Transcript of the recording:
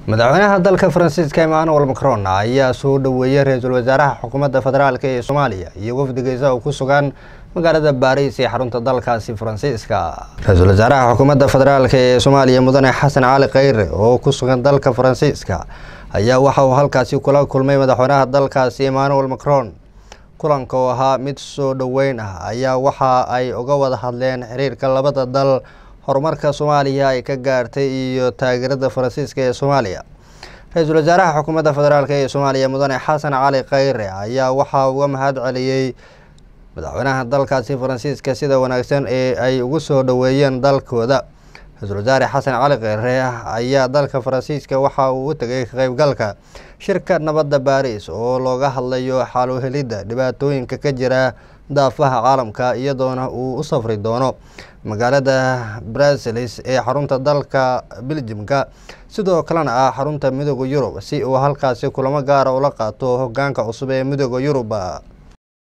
madaxweynaha dalka faransiiska emmanuel macron ayaa soo dhoweeyey ra-iisul wasaaraha xukuumadda federaalk ee soomaaliya iyo wafdigiisa oo ku sugan magaalada baariis ee xarunta dalkaasi faransiiska ra-iisul wasaaraha xukuumadda federaalk ee soomaaliya mudane xasan cali kheyre oo ku sugan dalka faransiiska ayaa waxa uu halkaasi kula kulmay madaxweynaha dalkaasi emmanuel macron kulanka oo ahaa mid soo dhoweyn ah ayaa waxa ay uga wada hadleen xiriirka labada dal horumarka soomaaliya ay ka gaartay iyo taageerada faransiiska ee soomaaliya ra-iisul wasaaraha xukuumadda federaalk ee soomaaliya mudane xasan cali kheyre ayaa waxaa uga mahad celiyey madaxweynaha dalkaasi faransiiska sida wanaagsan ee ay ugu soo dhoweeyeen dalkooda ra-iisul wasaare xasan cali kheyre ayaa dalka faransiiska waxa uu u tegay ka qeybgalka shirka nabadda baariis oo looga hadlayo xaaluhelidda dhibaatooyinka ka jira daafaha caalamka iyadoona uu u safri doono magaalada brasilis ee xarunta dalka beljimka sidoo kalena ah xarunta midooda yurub si uu halkaasi kulamo gaara ula qaato hogaanka cusub ee midooda yurub